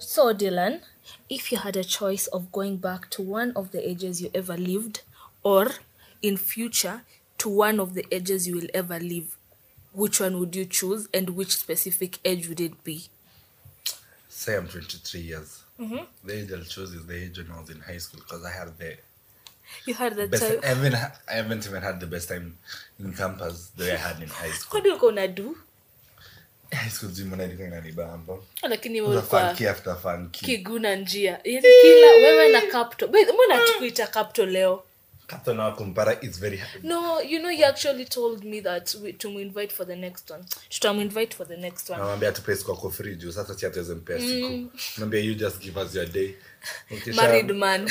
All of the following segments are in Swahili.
So, Dylan, if you had a choice of going back to one of the ages you ever lived, or in future to one of the ages you will ever live, which one would you choose, and which specific age would it be? Say I'm 23 years. The age I'll choose is the age when I was in high school because I had the You had that best. time. I haven't, ha- I haven't even had the best time in campus the way I had in high school. What do you gonna do? high school gym ilikuwa inanibamba. lakini Kuna wewe kwa funky after funky. kiguna njia yani kila wewe na capto Wait, mbona tukuita capto leo Captain wa kumpara is very hard. no you know you actually told me that we, to invite for the next one tutaminvite for the next one namwambia tupe siku ako free juu sasa si hatuweze mpea siku naambia you just give us your day Ukisha- married man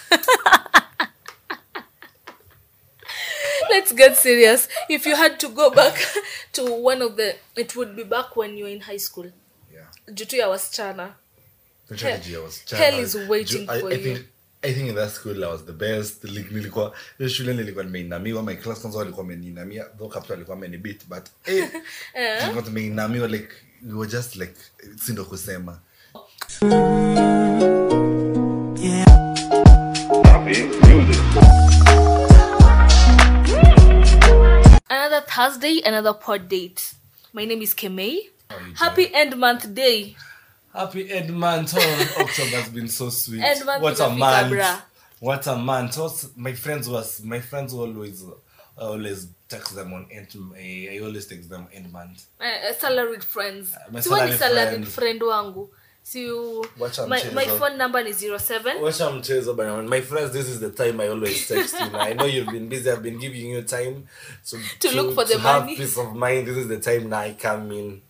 let's get serious if you had to go back to one of the it would be back when you were in high school Yeah. juu tu ya wasichana Literally, Hell- juu I was child. hell is waiting Juu I- for I you. think- I think in that school I was the best. Like, nilikuwa hiyo shule nilikuwa nimeinamiwa my class kwanza walikuwa wameniinamia though captain alikuwa amenibit but eh tulikuwa tumeinamiwa like we were just like si ndo kusema another thursday another pod date my name is kemei How are you happy end month day Happy end month. Oh, October has been so sweet. End month what a imefika, month. bra. What a month. What's, my friends was my friends always I always text them on end I, I always text them end month. uh, salaried friends my siwe ni salaried salaried friend. friend wangu si you- Wacha my, my mchezo. phone number ni 07 Wacha mchezo bana. My friends, this is the time I always text you. Now, I know you've been busy. I've been giving you time to, To look for the to have money. peace of mind. This is the time now I come in.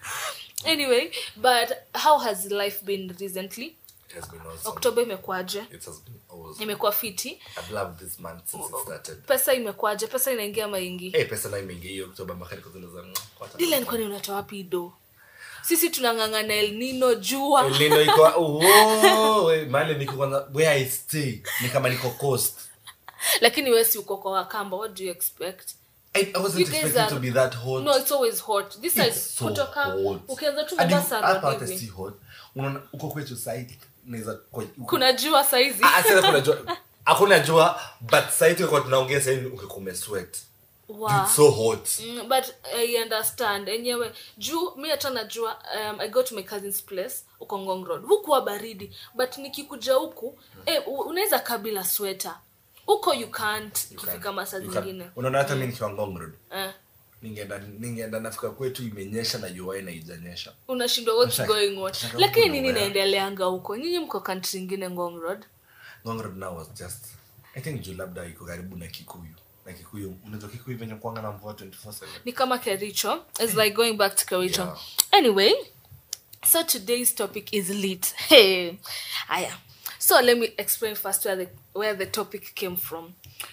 anyway but how has life been recently It has been awesome. oktoba imekuaje It has been awesome. imekuwa fiti I've loved this month since it started. pesa imekuaje pesa inaingia maingi Eh, pesa na imeingia hiyo Oktoba makari kwa zile za kwata. dilen kwani unatoa wapi do sisi tunang'ang'ana el nino jua El Nino iko oh, we, mahali niko kwanza where I stay ni kama niko coast. lakini wesi uko kwa wakamba what do you expect I, I wasn't You guys expecting are- to be that hot. no it's always hot this side It's so kutoka hot. ukianza tu Hadi mombasa hapa road hata si hivi hot. Unaona uko kwetu side naweza kwa- uko- kuna jua saizi Ah, sasa kuna jua. Hakuna jua but side kwa tunaongea sasa ungekuwa umesweat. Wow. It's so hot. Mm, but i understand enyewe juu mi hata najua um, i go to my cousin's place uko ngong road hukuwa baridi but nikikuja huku eh, u- unaweza kaa bila sweta huko you can't ikifika masaa You can- zingine Unaona hata mimi nikiwa Ngong Road. eh, Ningeenda ningeenda nafika kwetu imenyesha na jua na haijanyesha. unashindwa what's Shaka- going on shaka lakini huko nini nowhere. naendeleanga huko nyinyi mko country ingine ngong road Ngong Road now was just I think juu labda iko karibu na Kikuyu. Na Kikuyu, unajua Kikuyu venye kuanga na mvua 24/7. ni kama kericho its like going back to kericho Yeah. anyway so today's topic is lit hey aya so let me explain first where the where the topic came from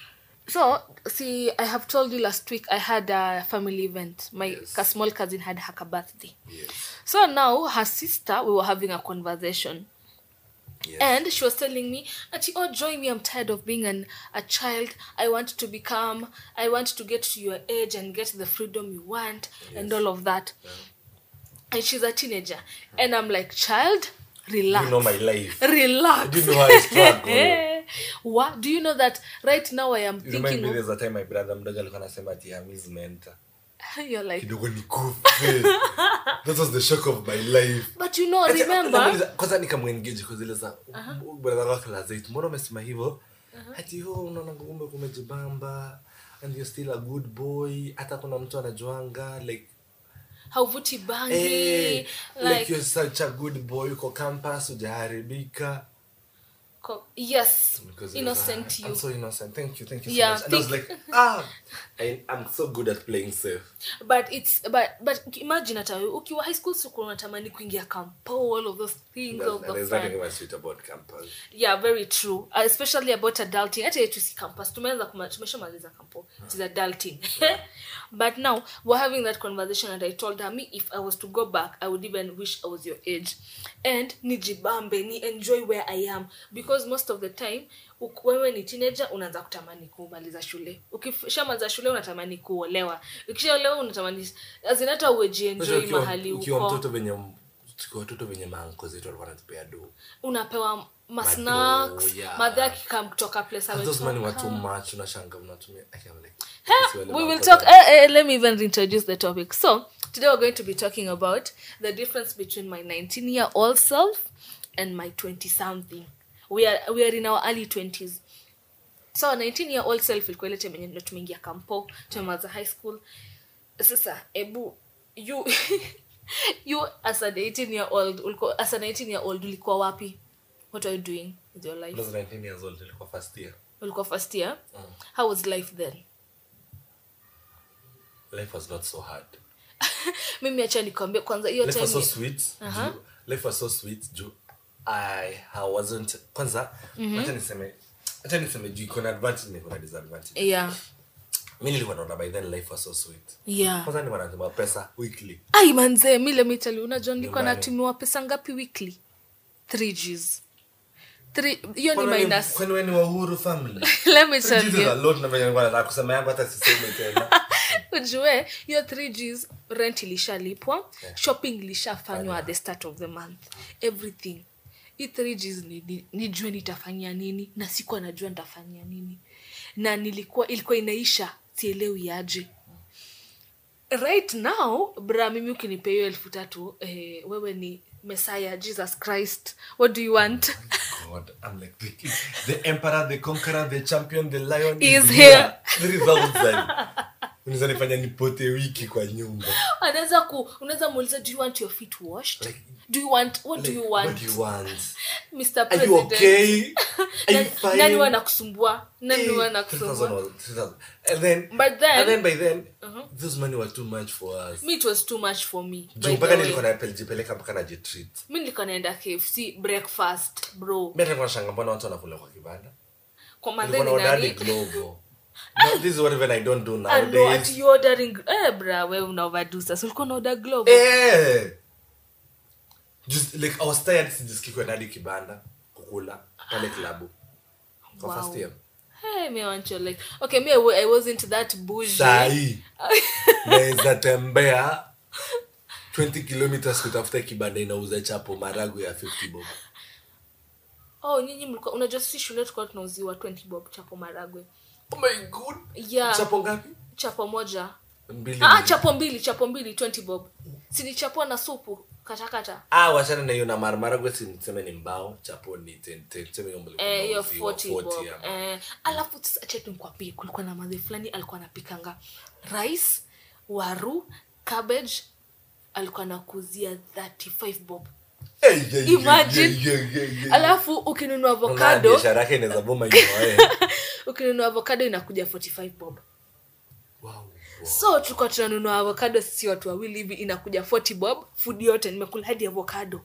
so see i have told you last week i had a family event my Yes. ka- small cousin had her birthday Yes. so now her sister we were having a conversation Yes. and she was telling me Ati, oh join me i'm tired of being an, a child i want to become i want to get to your age and get the freedom you want and Yes. all of that and she's a teenager and i'm like child relax you know my life. relax Do you know how I struggle? what do you know that right now i am You remind thinking me of, there's a time my brother mdogo alikuwa anasema ati I'm his mentor. you're like Kidogo nikufe. That was the shock of my life. but you know Ati- remember namuuliza- kwanza nikamwengage kwa zile za brother wake la Zait, mbona umesema hivyo ati ho unaona kumbe kumejibamba and you're still a good boy hata kuna mtu anajuanga like hauvuti bangi eh, like, like you're such a good boy uko campus ujaharibika co- yes Because it was, innocent ah, you I'm so innocent. Thank you, thank you so Yeah, much. And I was think- like, ah, I, I'm so good at playing safe. but it's but but imagine hata wewe, ukiwa high school siku unatamani kuingia campo all of those things all of There's, the there's fun. nothing about sweet about campus. yeah very true uh, especially about adulting hata yetu si campus tumeanza kuma- tumeshamaliza campo it is adulting but now we're having that conversation and i told her me if i was to go back i would even wish i was your age and nijibambe ni enjoy where i am because most of the time uk- wewe ni teenager unaanza kutamani kumaliza shule ukishamaliza shule unatamani kuolewa ukishaolewa unatamani azin hata uwejienjoy Unajua ukiwa- mahali ukiwa uko mtoto venye m- tukiwa watoto venye maanko zetu walikuwa wanatupea do unapewa masnacks yeah. madhe akikam kutoka place And those money were ametoka. too much unashanga unatumia I can't like Huh? sisi wale we will maanko talk zetu. eh, eh, let me even introduce the topic so today we're going to be talking about the difference between my 19 year old self and my 20 something we are, we are in our early 20s so 19 year old self ilikuwa ile time yenye ndo tumeingia kampo tumemaza high school sasa ebu you you as an 18 year old ulikuwa as an 18 year old ulikuwa wapi what are you doing with your life Those 19 years old ilikuwa first year ulikuwa first year how was life then life was not so hard mimi acha nikwambie kwanza hiyo life was so time sweet Aha. juu, life was so sweet juu i I wasn't kwanza acha niseme acha niseme juu iko na advantage na iko na disadvantage yeah mi nilikuwa naona by then life was so sweet yeah kwanza nilikuwa natuma pesa weekly ai manzee mi lemitali unajua nilikuwa Nyumbani. natumiwa pesa ngapi weekly 3 gs Three- hiyo ni Kwani wewe ni- minus kwani wewe ni wa Uhuru family let me tell Jesus, you a lot na venye nilikuwa nataka kusema yangu hata siseme tena ujue hiyo 3 gs rent ilishalipwa Yeah. shopping ilishafanywa at the start of the month everything hii 3 gs ni- ni- nijue nitafanyia nini na sikuwa najua nitafanyia nini na nilikuwa ilikuwa inaisha sielewi aje right now bra mimi ukinipea hiyo elfu tatu eh, wewe ni messiah jesus christ what do you want God, I'm like the, the emperor, the conqueror, the champion, the lion Is here. 3000 unaweza nifanya nipote wiki kwa nyumba anaweza ku unaweza muuliza do you want your feet washed Like- do you want what do Like, you want what do you want mr are you president okay are you Nani- fine nani wanakusumbua nani Eh, 3000 wanakusumbua was- 3000. and then But then- and then by then those money were too much for us me it was too much for me juu by mpaka the way. nilikuwa najipeleka mpaka najitreat mi nilikuwa naenda kfc breakfast bro mi hata nilikuwa nashanga mbona watu wanakula kwa kibanda kwa nilikuwa madheni naona hadi nani glovo no, this is what even i don't do Ah, no, nowadays ati you ordering eh bra we una overdo sasa ulikuwa na order glove Eh. Just like I was tired sijisikii kwenda hadi kibanda kukula pale klabu kwa Wow. first year hey me I want your like okay me I, wa- I wasn't that bougie sahii naweza tembea 20 kilometers kutafuta kibanda inauza chapo maragu ya 50 bob oh nyinyi mlikuwa unajua sisi shule tulikuwa tunauziwa 20 bob chapo maragwe oh my god Yeah. chapo ngapi chapo moja mbili ah, mbili. chapo mbili chapo mbili 20 bob sinichapua na supu katakata ah wachana na hiyo na mara maragwe si niseme ni mbao chapo ni 10 10 tuseme hiyo mlikuwa Eh, hiyo mnauziwa 40 bob 40 ama. eh, alafu sasa acha nikwambie kulikuwa na madhe fulani alikuwa anapikanga rice waru cabbage alikuwa anakuzia 35 bob Eh, yeah, yeah, Imagine. yeah, yeah, yeah, yeah. alafu ukinunua Unaona avocado biashara yake inaweza boma hiyo eh. ukinunua avocado inakuja 45 bob wow, wow. so tulikuwa tunanunua avocado sisi watu wawili hivi inakuja 40 bob food yote nimekula hadi avocado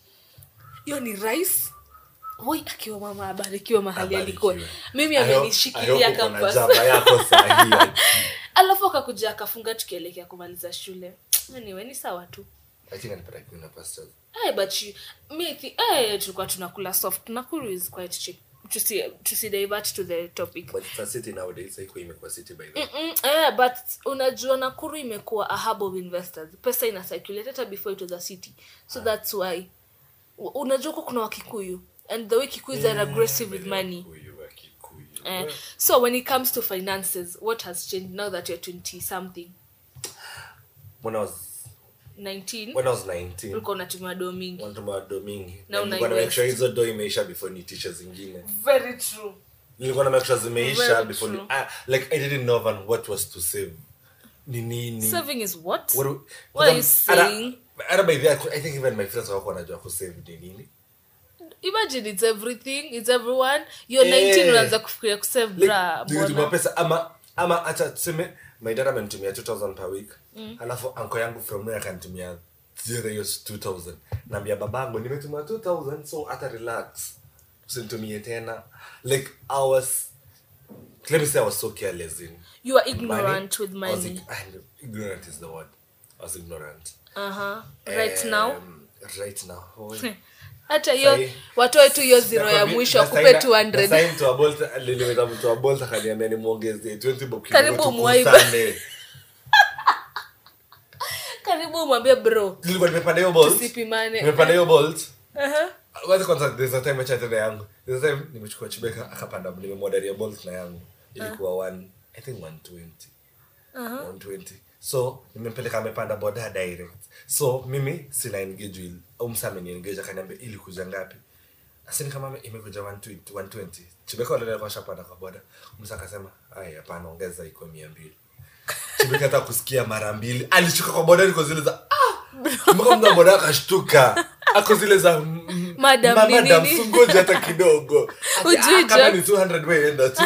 hiyo ni rice woi akiwa mama abarikiwa mahali alikuwa Abarikiwe. mimi I hope- I amenishikilia hope uko na campus jaba yako sahi, ati. alafu akakuja akafunga tukielekea kumaliza shule anyway ni sawa tu I think alipata kitu na pastors. hey, but you, me thi, hey, tulikuwa tunakula soft nakuru is quite cheap tusi, tusi divert to the topic But it's a city nowadays, haiko imekuwa city by the way. Mm, eh, but unajua nakuru imekuwa a hub of investors pesa ina circulate hata before it was a city so that's why U- unajua huko kuna wakikuyu and the way kikuyus are aggressive with money Huyu wa Kikuyu. eh, so when it comes to finances what has changed now that you're 20 something When I was 19 when I was 19, ulikuwa unatumia doo mingi wanatuma do mingi. Na Na nilikuwa na una make sure hizo do imeisha before nitishe zingine. very true Nilikuwa na make sure zimeisha Very before ni, true. ah, like I didn't know even what was to save. Ni nini? saving is what What, do- What are you Hata- saying? hata by the way, I think even my friends wako wanajua kusave ni nini. imagine it's everything it's everyone you're Eh. 19 unaanza kufikiria kusave bra Like, nilituma mbona pesa ama ama hata tuseme my dad amenitumia 2000 per week alafu anko yangu from there akanitumia zero hiyo 2000 naambia babangu nimetuma 2000 so hata relax usinitumie tena like i was let me say i was so careless in you are ignorant with I was money ig- and ignorant is the word i was ignorant uh-huh. right now Um, right now oh, hata hiyo Sahi- watoe tu hiyo zero ya Nakwambia- mwisho na akupe sahi- na 200 sahi mtu wa Bolt- nilimwita mtu wa Bolt akaniambia nimwongezee 20 bob kidogo Karibu tu mwaiba. kusane. karibu hebu mwambie bro nilikuwa nimepanda hiyo bolt tusipimane nimepanda hiyo bolt Aha. Wacha kwanza there's a time acha tena yangu there's a time nimechukua chibeka akapanda nimemwodaria bolt na yangu ilikuwa one i think 120 120 so nimempeleka amepanda boda direct so mimi sina engage will au msa ameniengage akaniambia ili kuja ngapi asini kama imekuja 120 120 chibeka wale kwa shapanda kwa boda msa akasema ai hapana ongeza iko 200 chibeka hata kusikia mara mbili alishuka kwa boda niko zile za ah mpaka mna boda akashtuka ako zile za mm, mm, Madam, ma- ni madam nini? sungoje hata kidogo Ati, Ujui ah, kama jokes. ni 200 wewe enda tu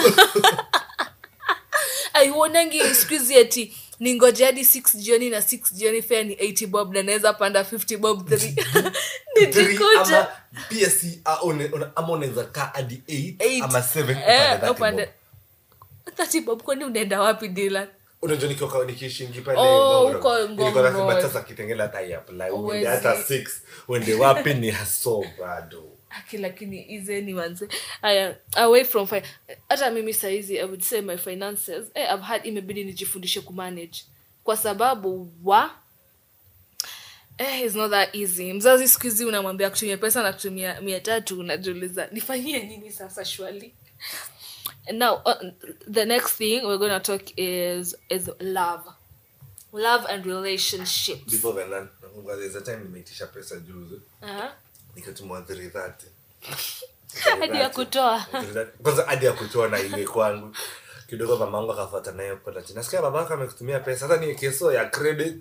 aiuonangi skuizi ati ningoje hadi 6 jioni na 6 jioni fea ni 80 bob na naweza panda 50 bob 3 Three nijikuta ama pia si ah, une- una- ama unaweza kaa hadi 8 Eight. ama 7 Eh, upande upande 30 30 bob kwani unaenda wapi dila unajua nikiwa nikiishingi pale Oh, Ngong uko Road. Ngong Nilikuwa na Road. kibata za kitengela hata ya apply uende Uwezi. hata 6 uende wapi ni haso bado aki lakini izeni manze aya away from fi- hata mimi saizi i would say my finances eh, I've had imebidi nijifundishe kumanage kwa sababu wa eh, is not that easy mzazi siku hizi unamwambia kutumia pesa na kutumia mia tatu unajiuliza nifanyie nini sasa shwali now uh, the next thing we're going to talk is is love love and relationships before then na- nakumbuka there's a time nimeitisha pesa juzi uh-huh. nikatumwa 330 hadi ya kutoa kwanza hadi ya kutoa na ile kwangu kidogo mamangu akafuata nayo kwenda chini nasikia babako amekutumia pesa hata ni keso ya credit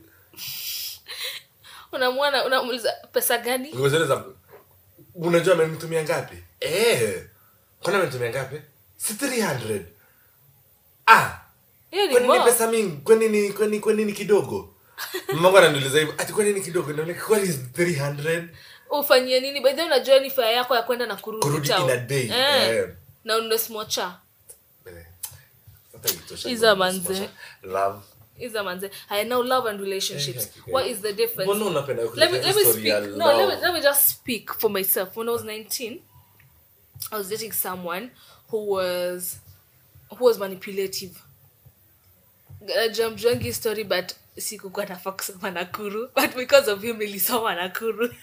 unamwona unamuuliza pesa gani Nguo zile za unajua amenitumia ngapi eh kwani amenitumia ngapi si 300 ah hiyo ni kwani ni mo pesa mingi kwani ni kwani kwani ni kidogo mamangu ananiuliza hivyo ati kwani ni kidogo na like kwani is 300 ufanyie nini by the way unajua ni fare yako ya kwenda na kurudi Kurudi town. in a day, eh. eh. na ununue smocha Eh, hata itosha Iza hivyo, manze. love iza manze haya now love and relationships Eh, what is the difference Mbona unapenda let me, kuleta let me story ya speak no let me, love? let me just speak for myself when i was 19 i was dating someone who was who was manipulative jamjuangi story but sikukuwa nafaa kusoma nakuru but because of him nilisoma nakuru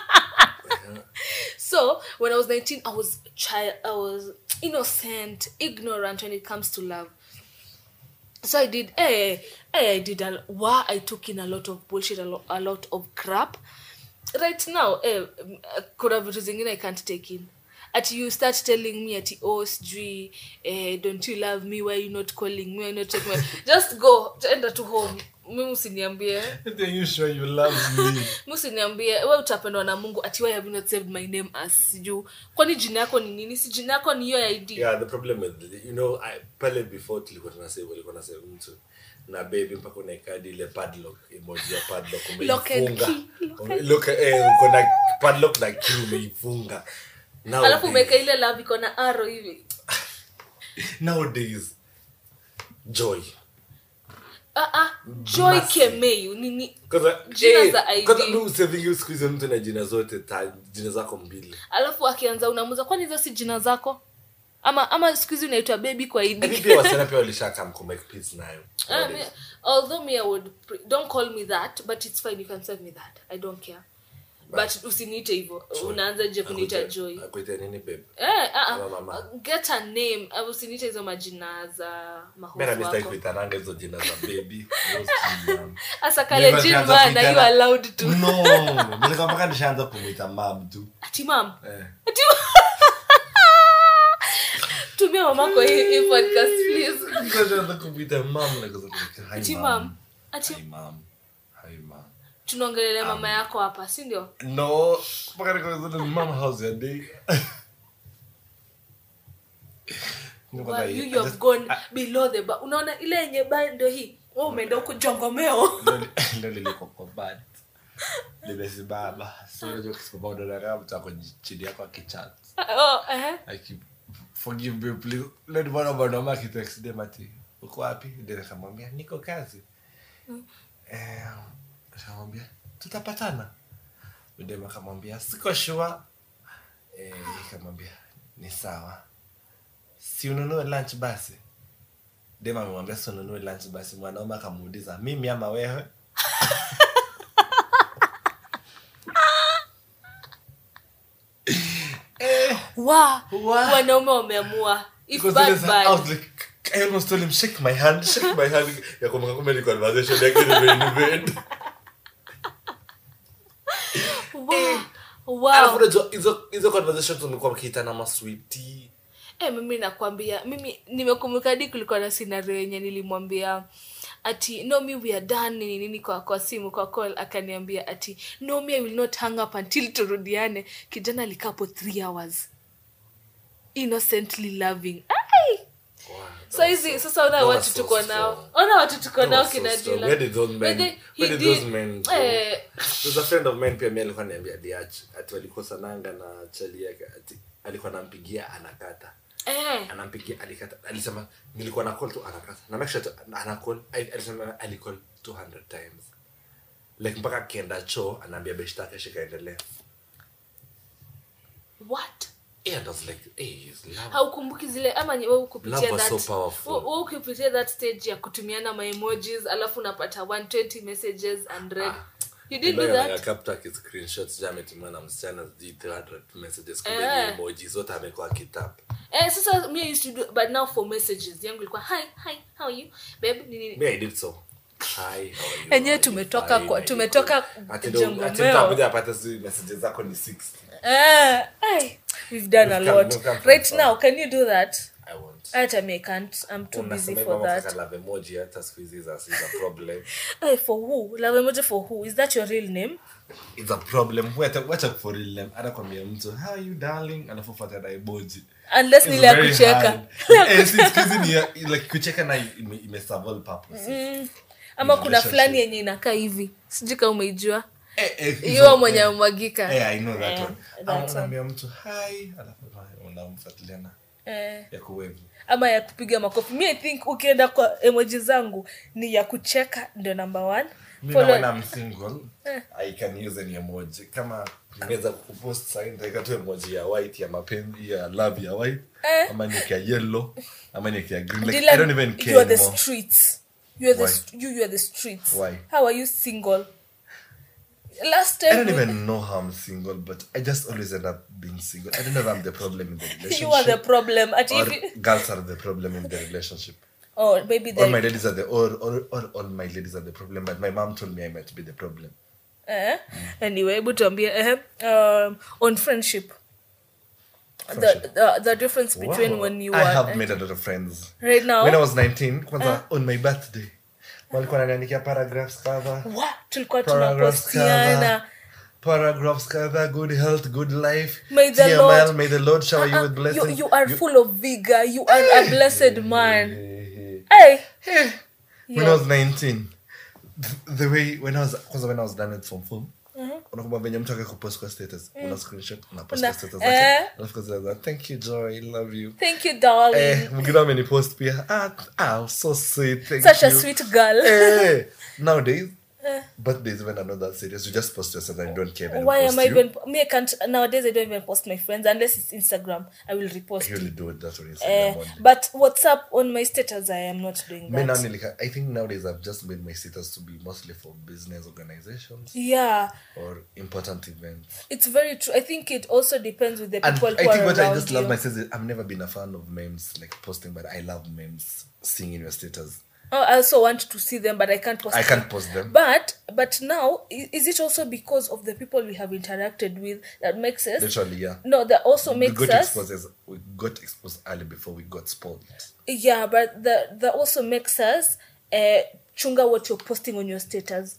so when i was 19 i was child i was innocent ignorant when it comes to love so i did eh, eh, i did a, wow, i took in a lot of bullshit a, lo, a lot of crap right now eh, mm, uh, kuna vitu zingine i can't take in at you start telling me ati oh sijui eh, don't you love me why you not calling me why you not taking my just go enda to home mimi usiniambie Are you sure you love me? mi usiniambie we utapendwa na mungu ati why have you not saved my name as sijuu kwani jina yako ni nini si jina yako ni hiyo ya id yeah the problem with you know I, pale before tulikuwa tunasave walikuwa nasave mtu na baby mpaka unaeka hadi ile padlock emoji ya padlock Lock and umeifunga key, lock and- look eh uko na padlock na key umeifunga alafu nowadays, umeweka ile love iko na aro hivi nowadays joy ah, ah, joy Massive. kemeu nini kwanza Jina eh, za ID. kwanza mimi usavingi siku hizi mtu na jina zote ta, jina zako mbili alafu akianza unamuza kwani hizo si jina zako ama ama siku hizi unaitwa baby kwa Hivi id pia wasichana pia walishaka mkumake peace nayo Ah, me, although me i would pre- don't call me that but it's fine you can serve me that i don't care but usiniite hivyo unaanza je kuniita joy akuita nini babe Eh, ah, Ama ah, mama. get a name Ah, usiniite hizo majina za mera mahofu mistaki wako kuitananga hizo jina za baby Those jina. hasa kalenjin man are you allowed to no nilikuwa mpaka nishaanza kumwita mam tu ati mam eh. ati tumia mamako hii hii podcast please Nishaanza kumwita mam na kuza kumwita, hi ati mam. mam ati Hi mam. Hi mam. tunaongelelea mama yako hapa si ndio no mpaka nikaza mam how's your day Nilikuwa Well, like, you, I you have just- gone below the bar unaona ile yenye bar ndio hii wewe umeenda huko jongomeo Ndio- ndio nilikuwa kwa bad nimesimama so unajua ukisimama unaona mtu ako chini yako akichat oh, eh. Like, forgive me please let bwana mwanaume akitext dem ati uko wapi ndio nikamwambia niko kazi eh nikamwambia tutapatana dem akamwambia siko sure eh nikamwambia ni sawa si ununue lunch basi dem amemwambia si ununue lunch basi mwanaume akamuuliza mimi ama wewe wa Wa. wanaume wameamua if Because bad, then I bad. was like, I almost told him, shake my hand, shake my hand. Ya kumbuka kumbe ni conversation yake nimeinvent. Wow. Alafu Wow. unajua hizo hizo conversations umekuwa mkiitana maswiti Eh, mimi nakwambia mimi nimekumbuka hadi kulikuwa na scenario yenye nilimwambia ati no me we are done nini nini kwa kwa simu kwa call akaniambia ati no me i will not hang up until turudiane kijana alikapo 3 hours innocently loving Ai! so hizi sasa ona That was watu so tuko nao strong. ona watu tuko That nao was so kina strong. Dylan. Where did those men- But then he where did did- those men go? eh, There's a friend of mine pia mi alikuwa niambia diach ati walikosananga na chali yake ati alikuwa nampigia anakata eh, anampigia alikata alisema nilikuwa na call tu anakata na make sure tu ana call ali- alisema alicall 200 times like mpaka akienda choo anaambia beshtake shikaendelea what yeah, and I was like hey, he's love. haukumbuki zile ama ni wewe kupitia Love was that so powerful. wewe- wewe ukipitia that stage ya kutumiana ma emojis alafu unapata 120 messages and read you did do that akapta screenshots ja ametumiwa na msichana sijui 300 messages Eh. kwenye emoji zote amekuwa akitap eh sasa me I used to do but now for messages yangu ilikuwa hi hi how are you babe nini me i did so Hi, how are you? Enyewe I'm tumetoka fine, kwa- I'm tumetoka good. Ati ndo- Jongomeo. ati mtu akuja apate sijui messages zako ni 60 eh ai, we've done a We've come- lot we've come from right far. now can you do that i won't hata me I can't i'm too busy Unasema for hivyo that mpaka love emoji hata siku hizi is a- is a problem hey, for who love emoji for who is that your real name It's a problem. Wacha wacha for real name. Anakwambia mtu, how are you darling? Alafu fuata na emoji. unless It's nile ya very kucheka hard. Eh, si siku hizi ni ya- like kucheka na ime, ime serve all purposes. ama In kuna relationship. fulani yenye inakaa hivi sijui kama umeijua Eh, eh, hizo- hiyo mwenye eh. amemwagika Eh, I know that Eh, one. that Ama one. unaambia mtu hi, alafu unamfuatiliana eh, ya kuwevu. ama ya kupiga makofi mi i think ukienda kwa emoji zangu ni ya kucheka ndio number one Mi Follow- na when I'm single, I can use any emoji. Kama nimeweza kupost sign nitaweka tu emoji ya white ya mapenzi ya love ya white Eh. ama niweke ya yellow ama niweke ya green. Like, Dylan, I don't even care you are the anymore. streets you are the Why? st- you, you are the streets Why? how are you single last I time don't we- even know how I'm single, but I just always end up being single. I don't know if I'm the problem in the relationship. you are the problem at or if you, girls are the problem in the relationship. oh maybe All my the ladies are the or, or, or all my ladies are the problem, but my mom told me I might be the problem. eh? anyway hebu tuambie eh, um, on friendship the, Friendship. the the difference between Wow. when you I are have made a lot of friends. right now When I was 19, kwanza on my birthday, walikuwa wananiandikia paragraphs kadha. Wa, tulikuwa Paragraphs tunapostiana kadha. Paragraphs kadha, good health, good life. May the TML, Lord- may the Lord shower you with Uh-uh, blessings. you, you are full of vigor you are a blessed man Hey, hey. hey when I was 19 th- the way when I was kwanza when I was done with form four unakumbuka venye mtu akakupost kwa status una screenshot unapost Una- kwa status eh. zake alafu kaza thank you joy love you thank you darling eh mwingine amenipost pia ah ah so sweet thank such you a sweet girl eh nowadays birthdays when I'm not that serious you just post yourself and you don't care when why post am i you. even me i can't nowadays i don't even post my friends unless it's instagram i will repost I really it do it that way Eh, Instagram only. but whatsapp on my status i am not doing Me now, that nilika- I think nowadays I've just made my status to be mostly for business organizations yeah or important events. it's very true i think it also depends with the And people I who think are what I around just love you. myself is I've never been a fan of memes like posting, but I love memes seeing in your status. oh, i also want to see them but i can't post I them. can't post them. but but now i- is it also because of the people we have interacted with that makes us Literally, yeah. no that also we makes got us exposed as we got exposed early before we got spoiled. yeah but that that also makes us uh chunga what you're posting on your status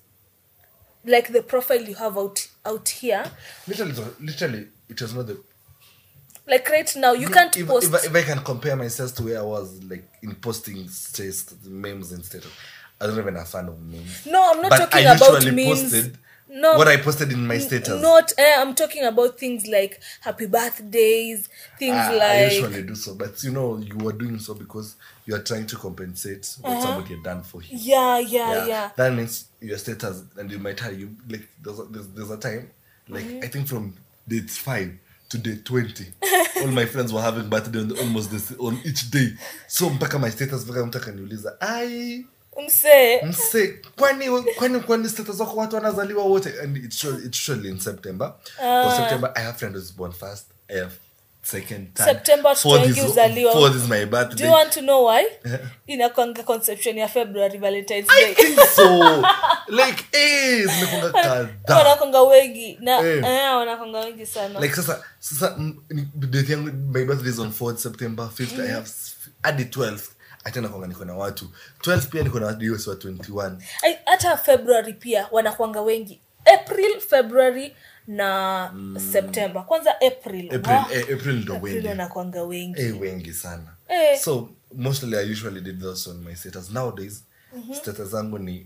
like the profile you have out out here Literally, it was- literally, it was not the. like right now you can't if, post If, I, if I can compare myself to where I was, like in posting status, memes and status, I was not even a fan of memes. no i'm not but talking I about usually memes posted no what I posted in my n- status. not eh, i'm talking about things like happy birthdays things I, I like usually do so, but you know, you are doing so because you are trying to compensate what somebody had done for you. yeah yeah yeah, That means your status, and you might have you like there's a, there's, there's a time, like Mm-hmm. I think from date five to day twenty, all my friends were having birthday on almost this on each day. So mpaka my status mpaka mtu akaniuliza ai msee mse kwani kwani kwani status wako watu wanazaliwa wote and it's usually, it's usually in september uh. september i have friends who's born first i have second third. September Fourth twenty is- uzaliwa. fourth is my do birthday you want to know why inakwanga conception ya february valentines day so like eh zimekonga kadhaa wanakwanga wengi na Eh. eh, wanakwanga wengi sana like sasa sasa mm, ni- date yangu my birthday is on 4th september 5th i have s- hadi 12th hata nakwanga niko na watu 12 pia niko na watu hiyo si wa 21 Ai, hata february pia wanakwanga wengi april february na september kwanza april april Wow. eh, april ndo April wengi wanakwanga wengi eh wengi sana Eh. so mostly i usually did those on my status nowadays status zangu ni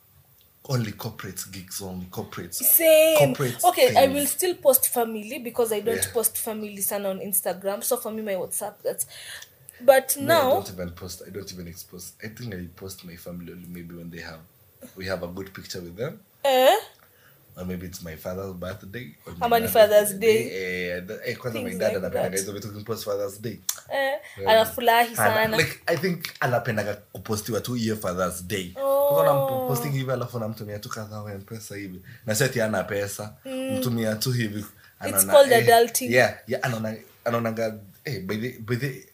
only corporate gigs only corporate same corporate okay i things. will still post family because i don't Yeah. post family sana on instagram so for me my whatsapp that's but Me, I now don't even post. I don't even expose. I think I post my family only maybe when they have, we have a good picture with them, eh, or maybe it's my father's birthday. Or my Ama ni mother's Father's Eh, the- eh, kwanza my Things dad like anapenda that. hizo vitu kupost Father's Day. eh, anafurahi Ana- sana like I think anapendaga kupostiwa tu hiyo Father's Day. Oh. Kwanza namposting hivi alafu namtumia tu kadhaa wa mpesa hivi. Na sio ati ana pesa. Mtumia tu hivi. Anaona, called eh, adulting. Yeah, yeah, anaona anaonaga eh by the by the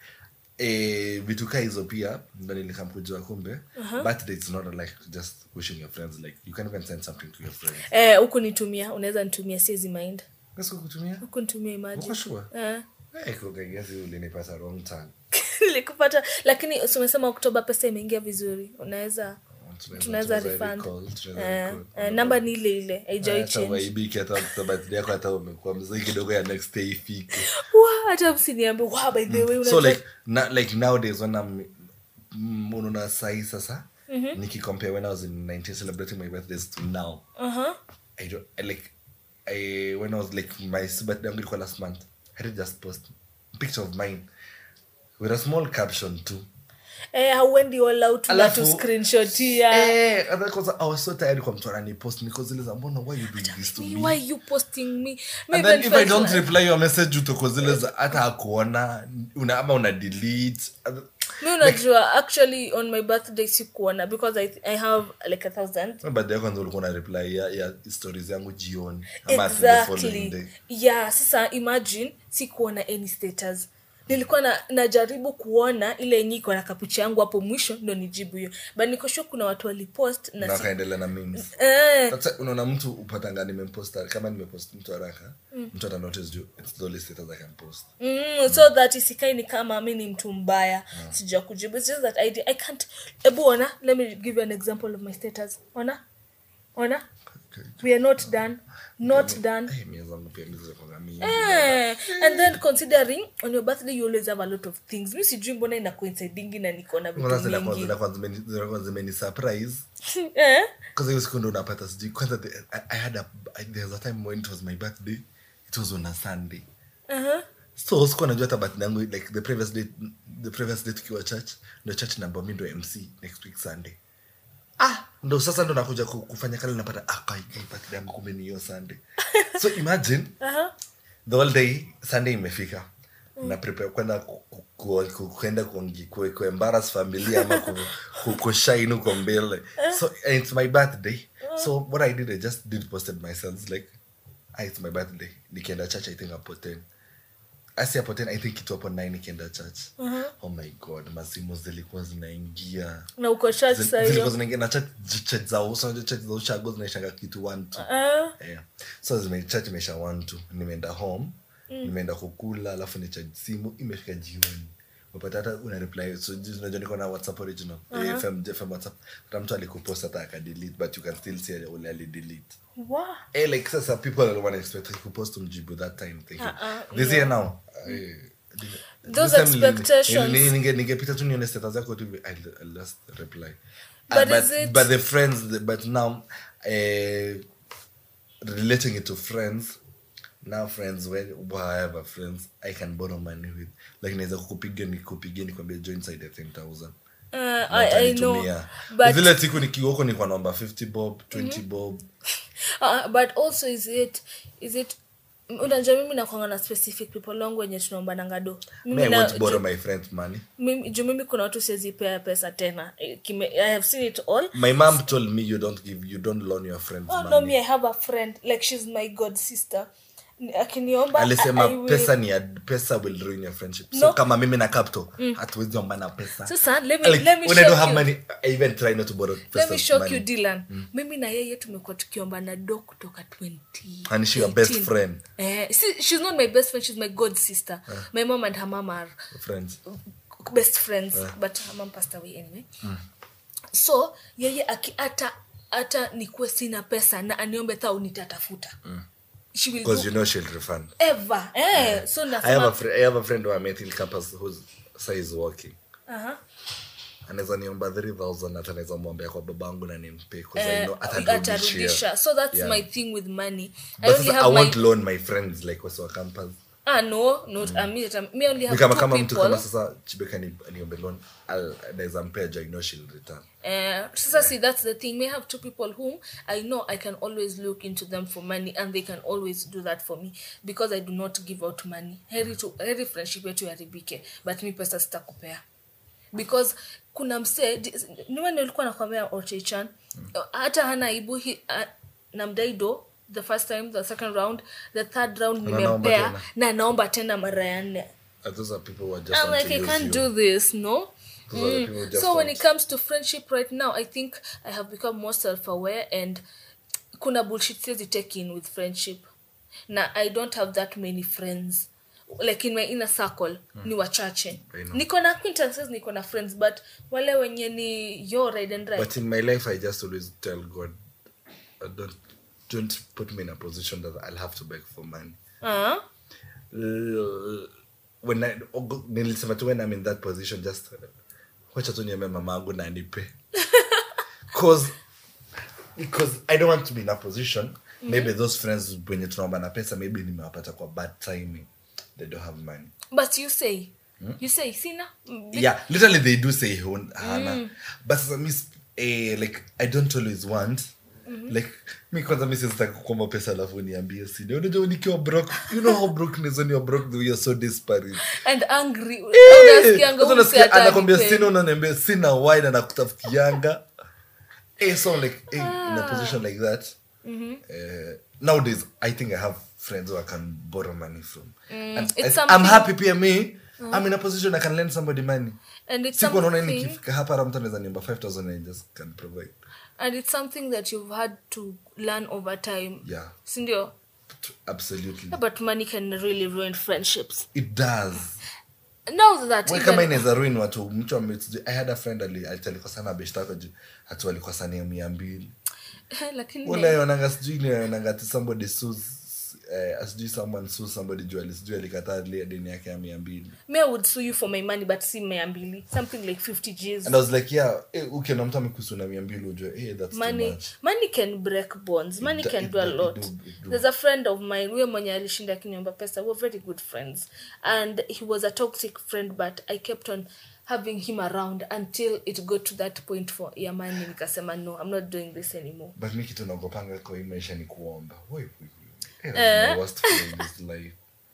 eh vitu kaa hizo pia ndo nilikamkujua kumbe birthday it's not like just wishing your friends like you can even send something to your friends eh, huku nitumia unaweza nitumia siezi mind Basi kukutumia huku nitumia imagine uko sure eh. eh kwa gesi ulinipata wrong turn nilikupata lakini si umesema oktoba pesa imeingia vizuri unaweza Tunaweza- tunaweza tunaweza refund recall, tunaweza eh, recall. eh, namba ni ile ile haijawai hata change waibiki hata hata birthday yako hata umekuwa mzee kidogo ya next day ifike Wa, hata msiniambe wa by the way so unajua- like na, like nowadays when I'm mm, unaona sahi sasa nikicompare when I was in 19 celebrating my birthdays to now Uh-huh. I don't I like I when I was like my birthday yangu ilikuwa last month I did just post a picture of mine with a small caption too eh, hauendi all out na Alafu- tu screenshotia eh and then 'cause I was so tired kwa mtu ananipost niko zile za mbona why you doing this to me why you posting me and Maybe then it if I felt don't like- reply your message utoko zile za hata akuona una ama una delete mi unajua actually on my birthday sikuona because I, i have like a thousand baada ya kwanza ulikuwa na reply ya, ya stories yangu jioni ama ati the following exactly day yeah sasa imagine sikuona any status nilikuwa na, najaribu kuona ile yenye iko na kapicha yangu hapo mwisho ndo nijibu hiyo but nikoshua kuna watu walipost na na si, kaendelea na memes eh, sasa unaona mtu upatanga nimemposta kama nimepost mtu haraka mtu ata notice juu it's the only status I can post mm, so that isikai ni kama mi ni mtu mbaya sija kujibu It's just that I, I can't ebu ona let me give you an example of my status ona ona Okay. we are not done not done Eh, mia zangu pia mizo kwa mingi Eh, and then considering on your birthday you always have a lot of things mi sijui mbona ina coincidingi na niko na Kwanza vitu zile kwanza mingi zile kwanza zimeni- zile kwanza zimeni surprise eh? kwanza hiyo siku ndo unapata sijui kwanza the- I, I had a I, there was a time when it was my birthday it was on a sunday uh-huh. so sikuwa najua hata birthday yangu like the previous day the previous day tukiwa church ndo church namba mi ndo mc next week sunday ah ndo sasa ndo nakuja ku- kufanya kale napata ah kai kai birthday yangu kumbe ni hiyo sunday so imagine Uh-huh. the whole day sunday imefika na prepare kwenda ku- ku- ku- ku- kwenda kuongi- ku- kuembarrass familia ama ku- ku- kushine huko mbele so and it's my birthday so what i did i just did posted myself like ah, it's my birthday nikienda church i think hapo 10 asi hapo 10 i think kitu hapo 9 nikienda church oh my god masimu zilikuwa zinaingia na uko church Zil- saa zilikuwa hiyo zinaingia na church church za uso unajua church za ushago zinaishanga kitu 1 2 Ah, yeah. so zime church imesha one two nimeenda home nimeenda kukula alafu nichaji simu imefika jioni upata hata una reply so ju- unajua niko na whatsapp original uh fm fm whatsapp hata mtu alikupost hata akadelete but you can still see ule alidelete wow. eh like sasa people wana expect kupost mjibu that time thinking Uh-uh, this year now eh, Those this time nili- expectations. nili- ninge- ningepita tu nione status yako tu hivi, I'll, I'll just reply But Ah, but, is it- but the friends but now eh, relating it to friends now friends when whatever friends i can borrow money with like naweza kukupiga nikupigia nikwambia join side ya 10000 Uh, Na I, I know utanitumia. but zile siku nikiwoko nikuwa naomba 50 bob 20 bob uh, but also is it is it unajua mimi nakwanga na specific people wangu wenye tunaombananga do me Mimi i na- won't borrow ju- my friends money mimi- juu mimi kuna watu siwezipea pesa tena Eh, kime, i have seen it all my mom told me you don't give you don't loan your friends oh money no me i have a friend like she's my god sister Ni- akiniomba I alisema will- pesa ni ya- pesa will ruin your friendship so No. kama mimi na capto hatuwezi ombana pesa Sasa, let me- Like, let me when I don't shock have you. money, I even try not to borrow let pesa me shock money. you dylan mimi na yeye tumekuwa tukiomba na do kutoka 20 And she your best 18. friend? eh, see, she's not my best friend she's my god sister my mom and her mom are friends best friends but her mom passed away anyway so yeye aki hata hata nikuwe sina pesa na aniombe thau nitatafuta she will because do you know she'll refund ever eh, so I have nasema a friend, I have a friend who I met in campus who's say is working Aha. anaweza niomba 3000 hata naweza mwambia kwa babangu na nimpe because I Eh, know atarudishia atarudisha so that's Yeah. my thing with money i but only sasa I have my won't loan my friends like wasi wa campus ah no not mm. me, that- me only Ni have kama two kama mtu people kama sasa chibeka ni niombe loan I'll- naweza mpea juu I know she'll return Uh, sasa see that's the thing may have two people whom i know i can always look into them for money and they can always do that for me because i do not give out money heri, to, heri friendship yetu yaribike but mi pesa sitakupea because kuna msee niwani ulikuwa nakwambia ochechan hata hana aibu hi- ah, namdaido the first time the second round the third round Anaomba nimempea tena. na naomba tena mara ya nne Uh, those are people who are just I'm want like, to I use can't you. do this, no? Those are the people who just So when want- it comes to friendship right now, I think I have become more self-aware and kuna bullshit siwezi take in with friendship. Na I don't have that many friends. Like in my inner circle, ni wachache. I know. Niko na acquaintances, niko na friends, but wale wenye ni your ride and right. But in my life, I just always tell God, uh, don't don't put me in a position that I'll have to beg for money. uh L- When I ogo- nilisema tu when I'm in that position, just uh, wacha tu niambie mama yangu na anipe. Cause because I don't want to be in a position. Maybe those friends wenye tunaomba na pesa, maybe nimewapata kwa bad timing. They don't have money. But you say, you say, sina? Be- yeah literally they do say hun- hana but sasa mi sp- eh, like i don't always want like mi kwanza mi sizitaki kukomba pesa alafu niambie sini unajua nikiwa broke you know how broke nizo ni broke though you're so disparate And angry. Eh, Unasikianga sasa huyu unasikia msee hata anakwambia anipendi. sina unaniambia sina wine anakutafutianga eh, so like eh, in a position like that eh, nowadays i think i have friends who i can borrow money from and it's I, i'm something- happy pia me i'm in a position i can lend somebody money And it's siku naona something- nikifika hapa hata mtu anaweza niomba 5000 and I just can provide and it's something that you've had to learn over time yeah sindio absolutely but money can really ruin friendships it does now that we even- kama inaweza ruin watu mtu ame- sijui- i had a friend ali- ati alikosana beshtako juu hatu walikosania mia mbili lakini unaonanga sijui inaonanga ati somebody sues eh, sijui someone sues somebody juu ali- sijui alikataa ile deni yake ya mia mbili me I would sue you for my money but si mia mbili something like 50 gs and i was like yeah eh, ukiona mtu amekusu na mia mbili ujue eh, that's too money much money can break bonds money do- can it do a do- it lot do- it do. there's a friend of mine huyo mwenye alishinda akiniomba pesa we were very good friends and he was a toxic friend but i kept on having him around until it got to that point for ya money nikasema no i'm not doing this anymore but mi kitu naogopanga kwa hii maisha ni kuomba Woi, woi, woi. Eh, that's my worst feeling in this life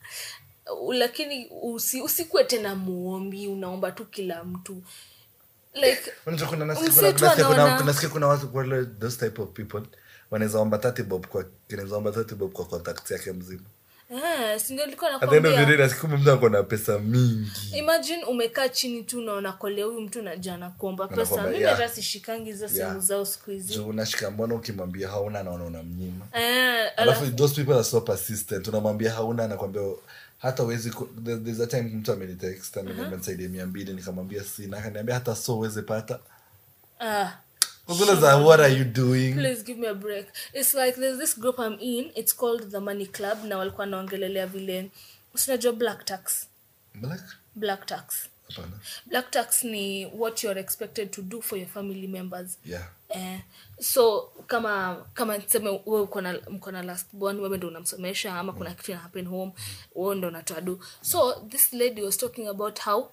Uh, lakini usi, usikuwe tena muombi unaomba tu kila mtu like Unajua kuna nasikia Msee kuna- tu nasikia kuna- anaona- nasikia kuna watu wale those type of people wanaweza omba 30 bob kwa kinaweza omba 30 bob kwa contact yake mzima eh, si ndio nilikuwa at the end of the nakwambia day nasikia kumbe mtu ako na pesa mingi imagine umekaa chini tu unaona kolea huyu mtu najana kuomba pesa Anakuomba, mimi yeah. hata sishikangi hizo Yeah. simu zao siku hizi juu unashika mbona ukimwambia hauna naona unamnyima Eh, alafu alafu- those people are so persistent unamwambia hauna anakwambia hata uwezi ku- there- there's a time mtu amenitext ameniambia nisaidie mia mbili nikamwambia sina akaniambia hata so uweze pata ah, Kwa zile za what are you doing please give me a break it's like there's this group i'm in it's called the money club na walikuwa naongelelea vile usinajua black tax Black? black tax hapana black tax ni what you're expected to do for your family members yeah eh, so kama kama tuseme we uko na mko na last born wewe ndo unamsomesha ama kuna kitu ina happen home wewe ndo unatoa do so this lady was talking about how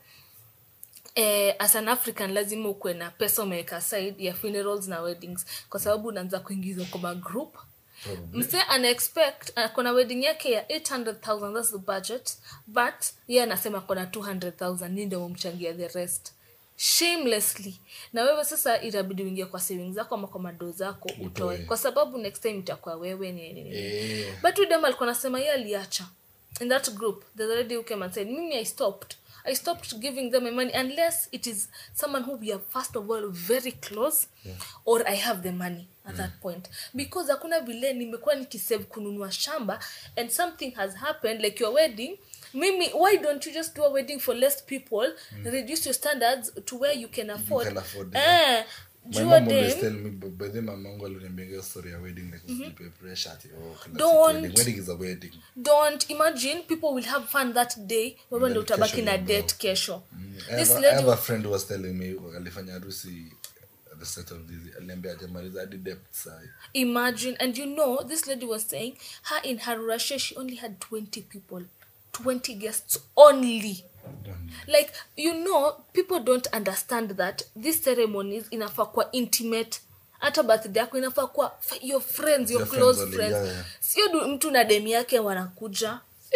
eh, as an african lazima ukuwe na pesa umeweka aside ya funerals na weddings kwa sababu unaanza kuingizwa kwa magroup mse ana expect akona wedding yake ya 800000 that's the budget but ye anasema akona 200000 ni ndio mumchangia the rest shamelessly na wewe sasa itabidi uingie kwa savings zako ama kwa mado zako utoe Utoe. kwa sababu next time itakuwa wewe ni nini Eh. but huyu dem alikuwa anasema yeye aliacha in that group there's a lady who came and said mimi i stopped i stopped giving them my money unless it is someone who we are first of all very close or i have the money at that point because hakuna vile nimekuwa nikisave kununua shamba and something has happened like your wedding mimi why don't you just do a wedding for less people reduce your standards to where you can afford, can afford, eh, My jua mom always dem- tell me, but by the way, mamangu aliniambia hiyo story ya wedding like usijipe pressure ati oh kila Don't. siku wedding. wedding is a wedding. don't imagine people will have fun that day wewe ndo then utabaki kesho na ni date kesho I this have, a- I have lady a friend who was telling me alifanya harusi at the start of this aliniambia hajamaliza hadi debt sahi. imagine and you know this lady was saying her in her russia she only had 20 people 20 guests only like you know people don't understand that these ceremonies inafaa kuwa intimate hata birthday yako inafaa kuwa f- your friends your Your close friends only, friends yeah, yeah. sio du- mtu na demi yake wanakuja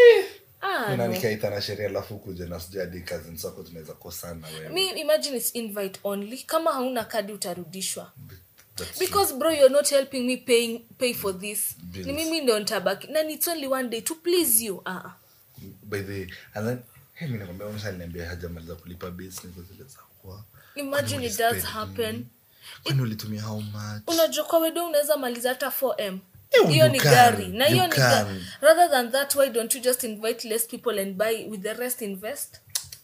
ah, Mina no. nikaita na sheria alafu kuja na sijui hadi cousins wako tunaweza kosana wewe. mi imagine it's invite only kama hauna kadi utarudishwa That's because bro you're not helping me paying pay for this Bills. ni mimi ndo ntabaki na it's only one day to please you ah uh by the and then hey mimi nakwambia msha aliniambia hajamaliza kulipa bills niko zile za kwa imagine it does happen kwani ulitumia how much unajua kwa wedo unaweza maliza hata 4m Eh, hiyo you ni can, gari na you hiyo ni ga- can. rather than that why don't you just invite less people and buy with the rest invest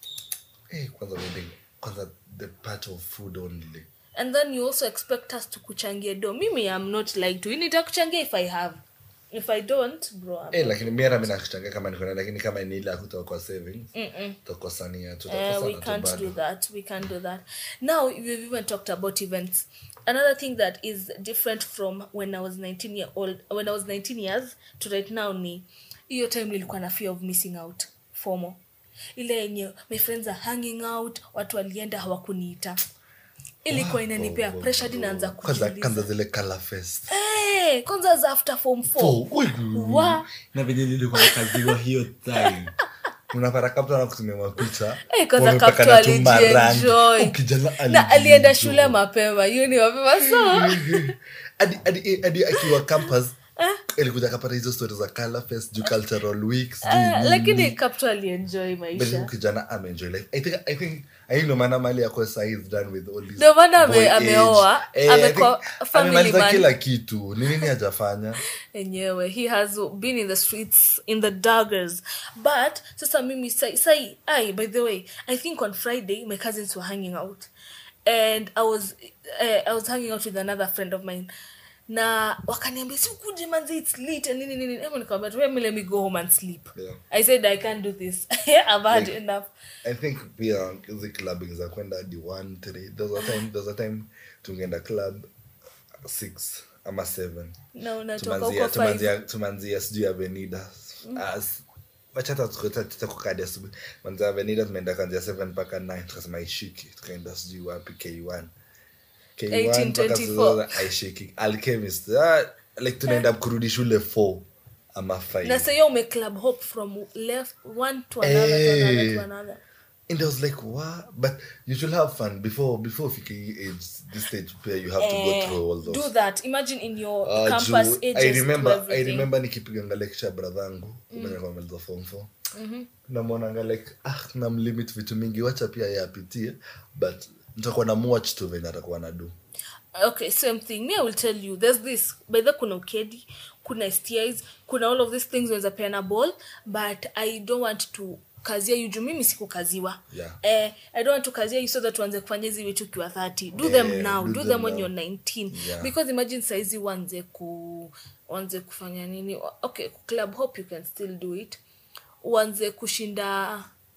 eh kwanza wedding kwanza the part of food only and then you also expect us to kuchangia do mimi am not like to nitakuchangia if i have if i don't bro I'm eh lakini mimi mimi nakutanga kama niko na lakini kama ni ile ya kutoka kwa savings Mm-mm. tutakosania Uh, tutakosana we tu can't do bado that. We can't do that. Now we've even talked about events. Another thing that is different from when I was 19 year old, when I was 19 years to right now ni hiyo time nilikuwa na fear of missing out fomo ile yenye my friends are hanging out watu walienda hawakuniita ilikuwa inanipea Wow, wow, pressure hadi naanza kwanza kujiuliza kwanza zile color fest hey, kwanza za after form 4 Oh, ui, wa na venye nilikuwa nakaziwa hiyo time unapata kapta na kutumia mapicha Eh, kwanza wamepaka Kapto na tu marangi. alijienjoy. Oh, kijana na alienda alijienjoy. shule mapema hiyo ni mapema so hadi hadi hadi akiwa campus alikuja akapata hizo stories za color fest juu cultural week sijui Ah, nini. lakini kapto alienjoy But maisha huyu kijana ameenjoy life i think i think i think ndo maana mali yako sasa is done with all this Ndio maana ame- boy ameoa, age. Eh, I amekuwa think family amemaliza man. kila kitu ni nini hajafanya enyewe he has been in the streets in the daggers but sasa mimi sai, sai ai by the way i think on friday my cousins were hanging out and i was uh, i was hanging out with another friend of mine na wakaniambia sikuje manzi its late and nini nini Ema nikamwambia tu, "Let me- let me go home and sleep Yeah. i said i can't do this i've had Like- enough i think pia hizi clubbing za kwenda hadi one three there's a time there's a time tungeenda club six ama seven na unatoka tumanzia huko five tumanzia tumanzia sijui avenida as wachata tutakukadi asubuhi manzia avenida tumeenda kanzia seven mpaka nine tukasema aishiki tukaenda sijui wapi k1 k1 mpaka 1824. sasa aishiki alchemist ah, like tunaenda kurudi shule 4 ama 5 na sahiyo ume club hop from left one to another, to another, Eh. to another. and I was like, what? But you should have fun before before fiki age this stage where you have to go Eh, through all those. do that imagine in your Uh, campus juu, ages I to remember I everything. remember nikipiganga lecture bradhangu mwenye kwa maliza form 4 namwonanga like ah namlimit vitu mingi wacha pia yeye apitie but nitakuwa na watch tu venye atakuwa na do okay same thing me i will tell you there's this by the kuna ukedi kuna stis kuna all of these things unaweza peana ball but i don't want to kazia you juu mimi sikukaziwa Yeah. eh, i don't want to kazia you so that uanze kufanya hizi vitu ukiwa 30 do Yeah, them now do do, them them when now. you're 19 Yeah. because imagine saizi uanze ku uanze kufanya nini okay club hope you can still do it uanze kushinda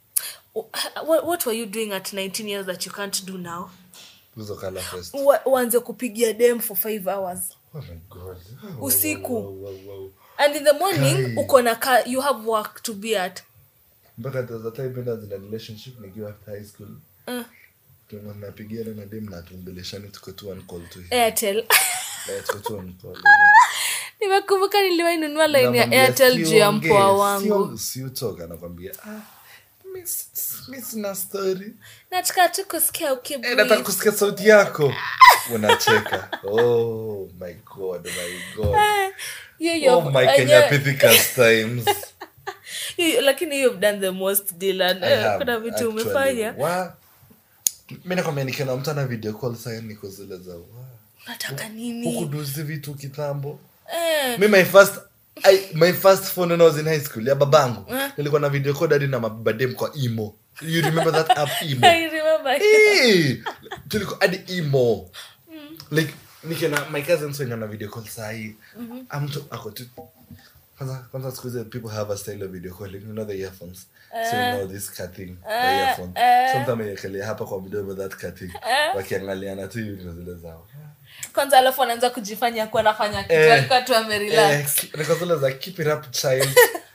what, what were you doing at 19 years that you can't do now hizo color fest Ua- uanze kupigia dem for five hours oh my god Usiku. wow, wow, wow. and in the morning Kai. uko na ka, you have work to be at mpaka there's a time when I was in a relationship nikiwa after high school uh, Tulikuwa tunapigiana na dem na tumbeleshani tuko tu on call tu airtel Eh, tuko tu on call nimekumbuka niliwainunua line ya Namwambia, airtel juu ya "Siongee, mpoa wangu sio- siutoka nakwambia ah, mi s- mi sina story nataka tu kusikia Eh, nataka ukibreathe. kusikia sauti yako unacheka oh my god my god Hiyo- hiyo- oh my enye- kenya pithicus times hiyo- lakini you've done the most Dylan. I Eh, have kuna vitu actually. umefanya Wa- mi nakwambia nikiona mtu ana video call saa niko zile za wa. nataka nini hukuduzi vitu kitambo Eh, mi my first I, my first phone when I was in high school ya babangu Eh. nilikuwa na video call hadi na mabadem kwa imo you remember that app imo I remember. Eh, tulikuwa hadi imo like nikiona my cousins wenye na video call sahii amtu ako tu kwanza kwanza siku hizi people have a style of video calling you know the earphones so you know this cutting the earphone sometimes yekelea hapa kwa mdomo that cutting wakiangaliana tu hivi ndio zile zao kwanza alafu anaanza kujifanya kuwa anafanya kitu Eh. alikuwa tu amerelax Eh, niko zile za keep it up child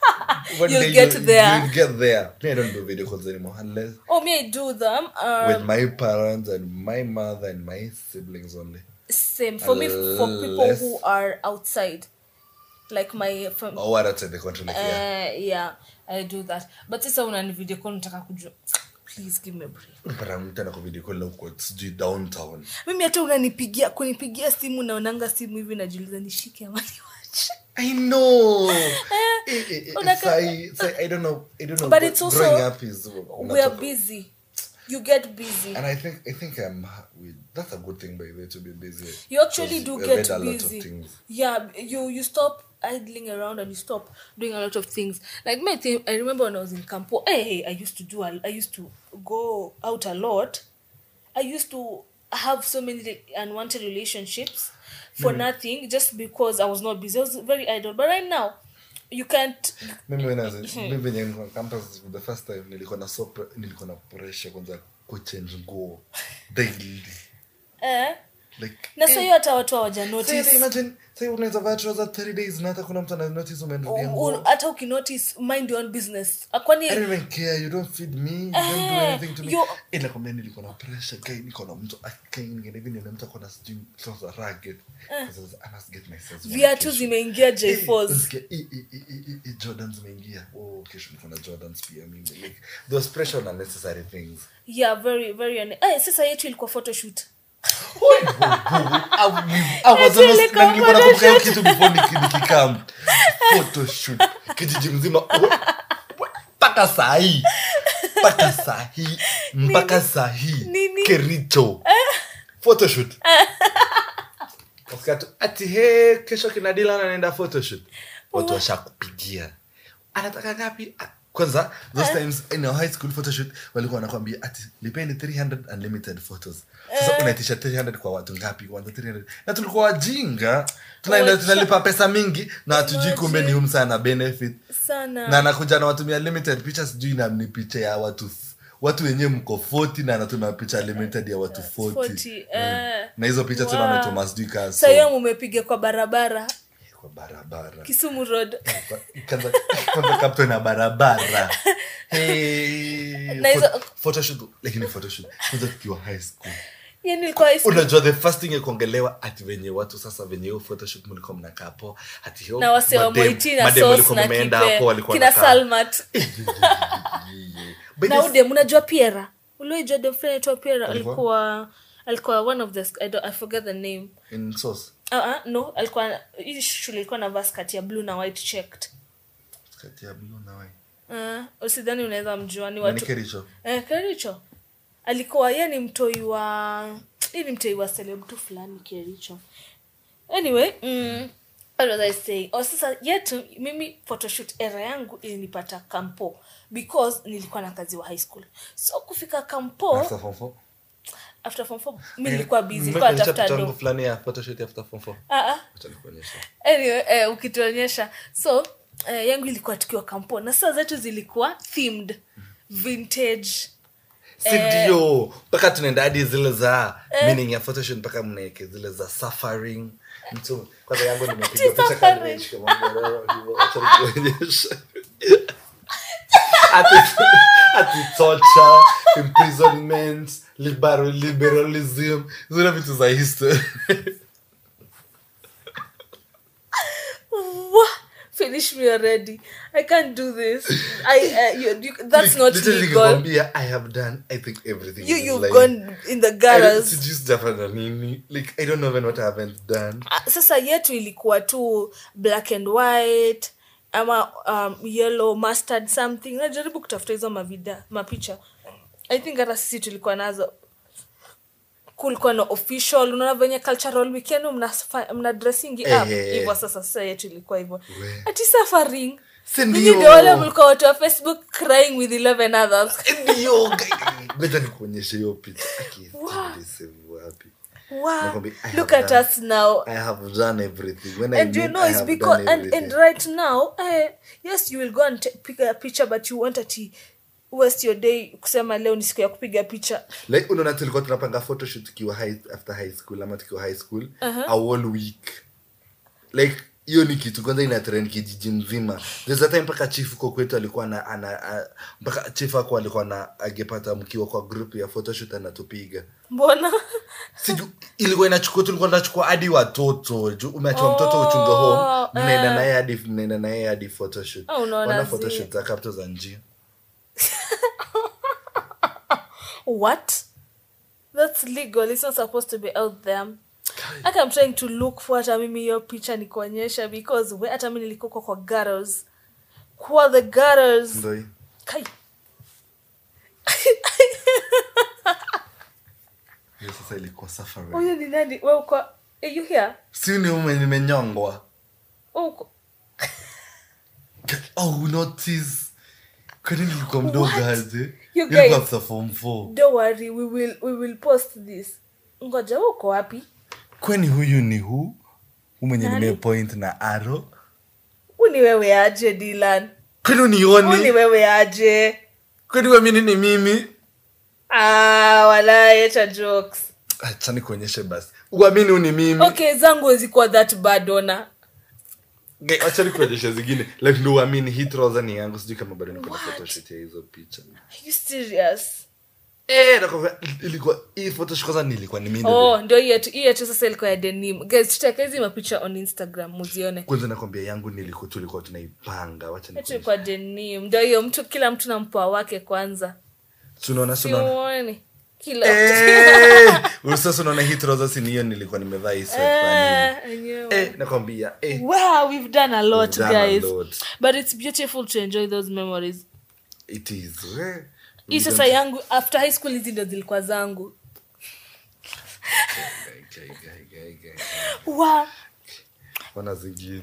One You'll day get you- there. you'll get there me i don't do video calls anymore unless oh me i do them with um, my parents and my mother and my siblings only same for me for people Unless- who are outside like my fam- or what outside the country like yeah eh, yeah i do that but sasa unani video call nataka kujua please give me a break unapata mtu anako video call na uko sijui downtown mimi hata unanipigia kunipigia simu naonanga simu hivi najiuliza nishike ama niwache I know. Eh, eh, eh, Unaka- sai- sai- I don't know. I don't know. But gro- it's also- growing up is we are busy you get busy and I think I think I'm with that's a good thing by the way to be busy. you actually Because do we've get read a lot of busy things. yeah you you stop idling around and you stop doing a lot of things like my thing i remember when i was in campo hey i used to do a, i used to go out a lot i used to have so many unwanted relationships for nothing just because i was not busy i was very idle but right now you can't Mimi when I was in- mimi venye nilikuwa campus the first time nilikuwa na so pre- nilikuwa na pressure kwanza kuchange nguo daily. eh, Like na so hiyo hata watu hawaja Say, notice imagine say unaweza vaa trouser 30 days na hata kuna mtu ana notice umerudia U- nguo. u- hata ukinotice mind your own business kwani I don't even care. You don't feed me. You don't do Eh, anything to me. you- Ila kwa mimi nilikuwa na pressure kai niko na mtu akai ngine hivi nina mtu akona sijui trouser ragged. Sasa I must get myself. one viatu kesho. zimeingia Eh, j4s unasikia, eh, eh, eh, eh, eh, eh, Jordans zimeingia. Oh, kesho niko na Jordans pia mimi. Like those pressure on unnecessary things. yeah very very un- eh, sasa yetu ilikuwa photoshoot I was almost ilikuwa na nilikuwa nakumbuka hiyo photoshoot. kitu before niki- nikikam. Photoshoot. Kijiji mzima. Mpaka saa hii. Mpaka saa hii. Mpaka saa hii. Nini? Kericho. Photoshoot. Wasikia tu, ati he kesho kina Dylan anaenda photoshoot. Watu washakupigia. Anataka ngapi? Ah, Kwanza those times in our high school photoshoot walikuwa wanakwambia ati lipeni 300 unlimited photos. Sasa unaitisha 300 kwa watu ngapi? Kwanza 300. Na tulikuwa wajinga. Tunaenda Wacha- tunalipa pesa mingi na hatujui kumbe ni Imagine. huyu msana benefit sana na anakuja na watumia limited picha sijui na ni picha ya watu watu wenyewe mko 40 na anatuma picha limited ya watu 40, 40, eh. na hizo picha Wow. tena wametuma sijui kaa Saa hiyo mumepiga kwa barabara kwa barabara kisumu road kwanza kwanza kapto na barabara hey, Na hizo- pho- photoshoot lakini photoshoot kwanza tukiwa high school yani ilikuwa high school. unajua the first thing ya kuongelewa ati venye watu sasa venye hiyo photoshoot mlikuwa mnakaa hapo ati hiyo na wase wa madem- moiti na madem sos walikuwa na wameenda kipe hapo walikuwa kina wanakaa. salmat By na the- udem unajua piera uliojua dem fulani aitwa piera Alikuwa? alikuwa alikuwa one of the I, don't, i forget the name in sauce uh -uh, no alikuwa hii shule ilikuwa na vaskati ya blue na white checked kati ya blue na white uh, usidhani unaweza mjua ni Nani watu Kericho eh, kericho alikuwa ye ni mtoi wa hii ni mtoi wa celeb tu fulani kericho anyway mm, what was I saying? Oh, sasa yetu mimi photoshoot era yangu ilinipata kampo because nilikuwa na kazi wa high school so kufika kampo After form four? after form four mi nilikuwa busy Mmekuonyesha kwa tafuta picha yangu do fulani ya photoshoot after form four? ah ah Acha nikuonyeshe. anyway eh, ukituonyesha so eh, yangu ilikuwa tukiwa kampo na saa zetu zilikuwa themed vintage Si ndio mpaka tunaenda hadi zile za meaning ya photoshoot mpaka mnaeke zile za suffering mtu kwanza yangu nimepiga Ati picha suffering. kama nimeshika mambo leo, hivyo, acha nikuonyeshe. ati ati torture imprisonment liberal, liberalism zile vitu za history Wah! finish finish me already i can't do this i uh, you, you, that's Like, not literally legal nikikwambia, i have done i think everything you in this you've life. gone in the I don't- garage sijui sijafanya nini like i don't know even what i haven't done Ah, sasa yetu ilikuwa tu black and white ama um, yellow mustard something najaribu kutafuta hizo mavida mapicha i think hata sisi tulikuwa nazo kulikuwa na official unaona venye cultural weekend mna, mna dressingi Eh, up eh, eh. hivyo sasa sasa yetu ilikuwa hivyo We. ati suffering Si Nyinyi ndio? ndio wale mlikuwa watu wa facebook crying with 11 others ndio guy- ngoja nikuonyeshe hiyo picha Aki, save wapi wow. Nakwambia, I look have at done- us now i have done everything when I and you mean know I it's have because done and, and everything. right now eh, yes you will go and ta- pick a picture but you want ati waste your day kusema leo ni siku ya kupiga picha like unaona tulikuwa tunapanga photoshoot tukiwa high, after high school ama tukiwa high school a whole week like hiyo ni kitu kwanza ina trend kijiji mzima there's a time mpaka chief uko kwetu alikuwa na ana a- mpaka chief ako alikuwa na agepata mkiwa kwa group ya photoshoot anatupiga mbona siju ilikuwa inachukua tulikuwa tunachukua hadi watoto juu umeachwa mtoto uchunga Oh, home mnaenda eh. naye hadi mnaenda naye hadi photoshoot Oh, unaona Wana zi- photoshoot za kapto za njia what that's legal it's not supposed to be out there hata i'm trying to look for hata mimi hiyo picha nikuonyesha because we hata mi nilikuwa kwa girls kwa the girls ndo hii. kai hiyo sasa ilikuwa safari huyu ni nani we uko are you here si ni ume nimenyongwa We uko oh notice kwani nilikuwa mdogo What? aje You Nilikuwa guys- after form 4 don't worry we will we will post this ngoja we uko wapi kwani huyu ni hu hu mwenye Nani? nimepoint na aro huu ni wewe aje dilan kwani huu ni unioni wewe aje kwani wamini ni mimi ah walaecha jokes acha nikuonyeshe basi uamini hu ni mimi okay zangu zikuwa that bad ona Ge- acha nikuonyeshe zingine like ndo uamini hii trouser ni yangu sijui kama bado niko na What? photoshoot ya hizo picha Are you serious eh nakwambia ilikuwa hii photoshoot kwanza nilikuwa ni mimi oh ndio hii yetu hii yetu sasa ilikuwa ya denim guys tutaweka hizi mapicha on instagram muzione kwanza nakwambia yangu nilikuwa tulikuwa tunaipanga wacha yetu nikuonyeshe ilikuwa denim ndio hiyo mtu kila mtu na mpoa wake kwanza tunaona tunaona siuoni kila Eh, sasa unaona hii trouser si ni hiyo nilikuwa nimevaa hii sweat kwa nini? Eh, enyewe. eh nakwambia eh wow we've done a lot We've done a guys lot. but it's beautiful to enjoy those memories it is eh hii we sasa don't- yangu after high school hizi ndo zilikuwa zangu Guy, guy, guy, guy, guy. wow Ona zingine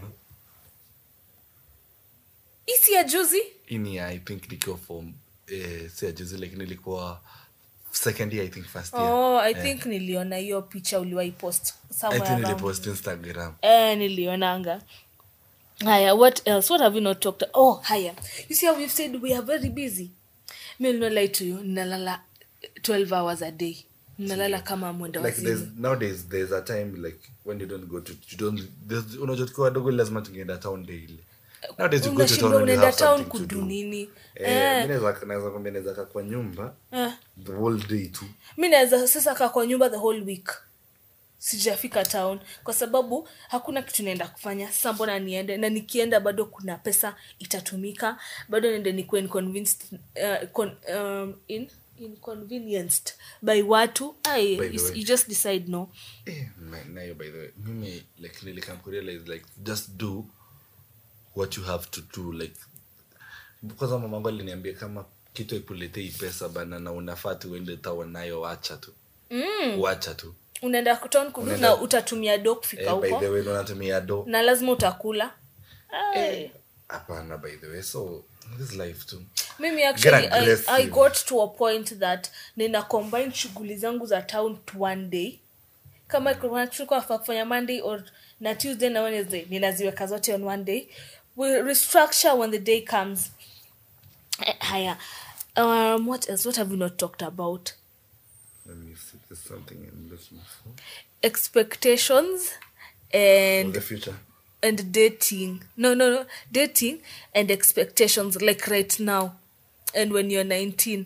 hii si ya juzi hii ni i think nikiwa form eh si ajuzi like nilikuwa second year i think first year oh i Eh, think niliona hiyo picha uliwai post i somewhere think around. nilipost instagram eh nilionanga haya what else what have we not talked oh haya you see how we've said we are very busy mi no lie to you ninalala 12 hours a day ninalala kama mwenda like there's wazimu nowadays there's a time like when you don't go to you don't there's unajua tukiwa wadogo lazima tungeenda town daily nowadays you go to unashinda town when you unaenda have town something to kudu do nini eh Eh, mimi naweza naweza kwambia naweza kaa kwa nyumba eh. the whole day tu mi naweza sasa kaa kwa nyumba the whole week sijafika town kwa sababu hakuna kitu naenda kufanya sasa mbona niende na nikienda bado kuna pesa itatumika bado niende nikuwe inconvinced, uh, con, um, in, inconvenienced by watu Ai, By the you, way. you just decide no Eh, na- nayo by the way mimi like nilikam kurealize like just do what you have to do like kwanza mamangu aliniambia kama kitu ikuletei pesa bana na unafaa tu uende tawa nayo wacha tu mm. wacha tu unaenda town kudu Unaenda- na utatumia do kufika eh, by huko the way unatumia do na lazima utakula Ai. hapana by the way so this life tu mimi actually I, aggressive. i got to a point that nina combine shughuli zangu za town to one day kama kuna kitu kwa kufanya monday or na tuesday na wednesday ninaziweka zote on one day we restructure when the day comes Eh, haya um, what else what have we not talked about let me see there's something i'm looking for expectations for and the future and dating no no no dating and expectations like right now and when you're 19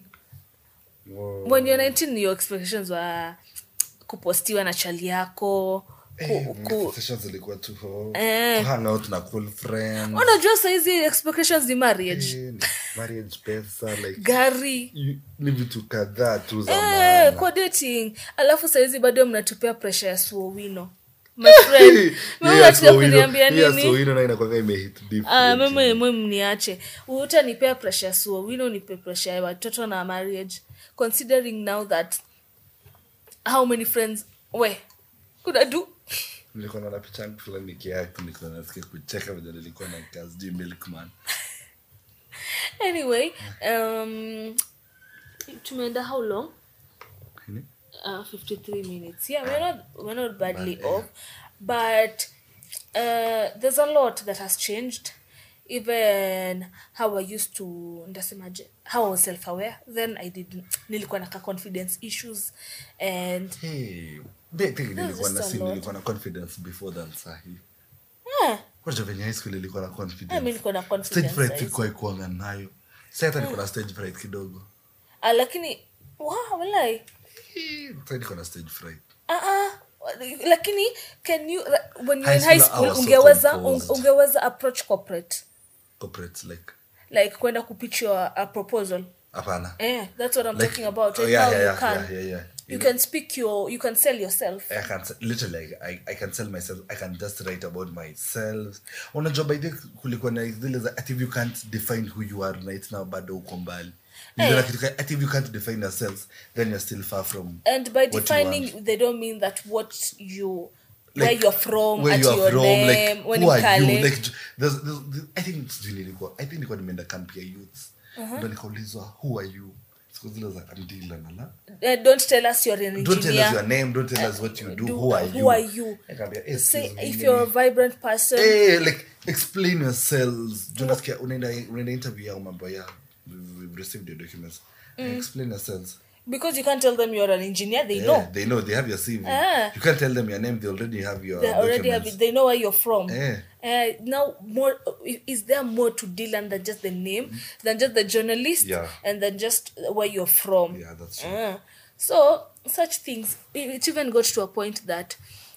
Whoa. when you're 19 your expectations were kupostiwa na chali yako Eh, ku, ku, sessions zilikuwa tu ho Eh. to hang out na cool friends unajua saizi expectations ni marriage Eh, marriage pesa like gari you- ni vitu kadhaa tu za eh, maana. kwa dating alafu saizi bado mnatupea presha ya suowino my friend Hiyo mimi ya unataka Sowino- kuniambia hiyo ya nini Sowino nayo inakuwanga imehit Ah, different. mimi mwe mniache utanipea presha ya suowino nipe presha ya watoto na marriage considering now that how many friends we kuna do nilikuwa naona picha yangu fulani nikiact nilikuwa nasikia kucheka vile nilikuwa na kazi juu milkman anyway um tumeenda how long Nini? uh, 53 minutes yeah we're not we're not badly Bad, yeah. off but uh, there's a lot that has changed even how i used to ndasemaje how i was self-aware then i did nilikuwa na ka confidence issues and Hey, mi I think nilikuwa just na a si lot. nilikuwa na confidence before than sahi yeah, kwaja venye high school ilikuwa na mi confidence nilikuwa na stage confidence fright sahizi. ilikuwa ikuanga nayo sa hata niko na stage fright kidogo Ah, lakini wow, walai Eh, sa niko na stage fright uh-uh. lakini can you when you're High in high school, I school was so ungeweza composed. un- ungeweza approach corporate corporate like like kwenda kupitch your a proposal hapana eh that's what i'm Like- talking about oh, right yeah, now yeah, you yeah, can yeah, yeah, yeah. you You can speak your you can sell yourself I can literally I, I can tell myself I can just write about myself. Unajua by the kulikuwa na zile za ati if you can't define who you are right now bado uko mbali. Ndio na kitu ka- ati if you can't define yourself then you're still far from and by what you defining want. they don't mean that what you Like, where you're from where at you are your from, name like, when who in are you? Kale. Like, j- there's, there's, there's, I think sijui nilikuwa I think nilikuwa nimeenda camp ya youths ndo nikaulizwa who are you siku zile za I'm Dylan ala Uh, don't tell us you're an don't tell us engineer your name don't tell us what you do, do- who are who you are you? Nikaambia, eh, say excuse me, if mimi- you're a vibrant person hey, like explain yourselves Juu nasikia unaenda unaenda interview yao mambo ya we've we've received your documents explain yourselves because you can't tell them you're an engineer they yeah, know they know they have your cv Ah. you can't tell them your name they already have your they already have documents. it they know where you're from Yeah. uh, now more is there more to Dylan than just the name than just the journalist Yeah. and then just where you're from yeah that's true Uh, so such things it it even got to a point that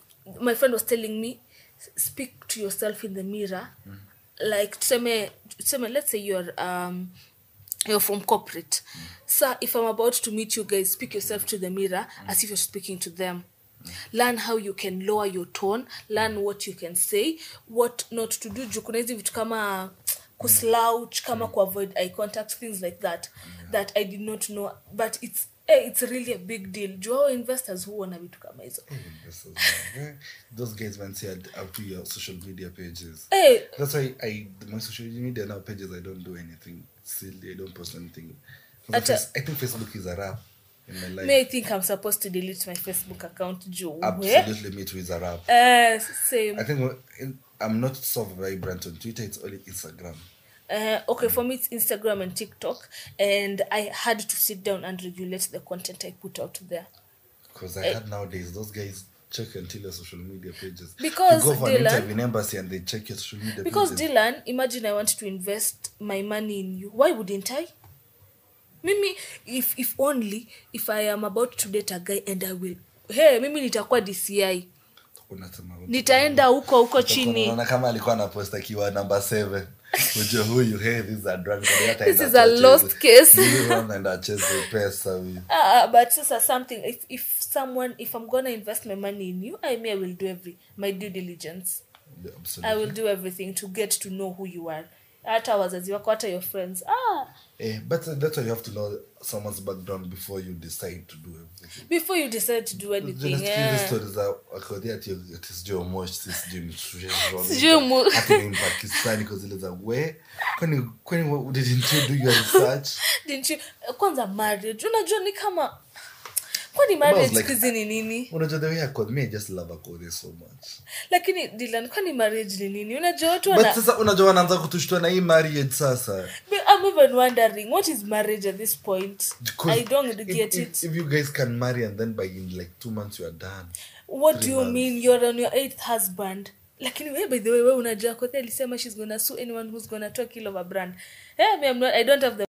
my friend was telling me speak to yourself in the mirror like tuseme tuseme let's say you're um you're from corporate so if i'm about to meet you guys speak yourself to the mirror as if you're speaking to them learn how you can lower your tone learn what you can say what not to do juu kuna hizi vitu kama kuslouch kama kuavoid eye contact things like that that i did not know but it's eh, it's really a big deal juu hao investors huona vitu kama hizo This is, uh, those guys once said up to your social media pages Eh, that's why i my social media now pages i don't do anything silly i don't post anything Ata- i think facebook is a wrap in my life me i think i'm supposed to delete my facebook account juu we absolutely me too is a wrap uh, same I think wh- I'm not so vibrant on Twitter. It's only Instagram. Uh, okay, for me it's Instagram and TikTok, and I had to sit down and regulate the content I put out there. Because I heard nowadays those guys check until your social media pages. Because, you go for an Dylan- interview in embassy and they check your social media Because pages. Dylan, imagine I want to invest my money in you. Why wouldn't I? Mimi, if if only if I am about to date a guy and I will, hey, mimi nitakuwa DCI, Unasema, nitaenda huko huko chini. unaona kama alikuwa anapost akiwa number seven ujue huyu hey, this is a drug This is a lost case. anaenda acheze pesa huyu Ah, but sasa something if if someone if I'm gonna invest my money in you, I may I will do every my due diligence. Yeah, I absolutely. will do everything to get to know who you are. Hata wazazi wako, hata your friends. Ah, Eh, but uh, that's why you have to know someone's background before you decide to do everything before you decide to do anything. Yeah. Sijui mu- pakistani zile za we kwani kwani what- didn't you do your research Didn't you? Kwanza marriage. Unajua ni kama kwani marriage like- siku hizi ni nini? unajua the way Akon, me I just love Akon so much Lakini Dylan, kwani marriage ni nini? Unajua watu but wana sasa unajua wanaanza kutushtua na hii marriage sasa I'm even wondering what is marriage at this point? 'Cause I don't if- get if, it. if you guys can marry and then by in like two months you are done what three do you months. mean you're on your eighth husband lakini we by the way we unajua kothe alisema she's gonna sue anyone who's gonna talk ill of a brand hey, me, I'm not, i don't have the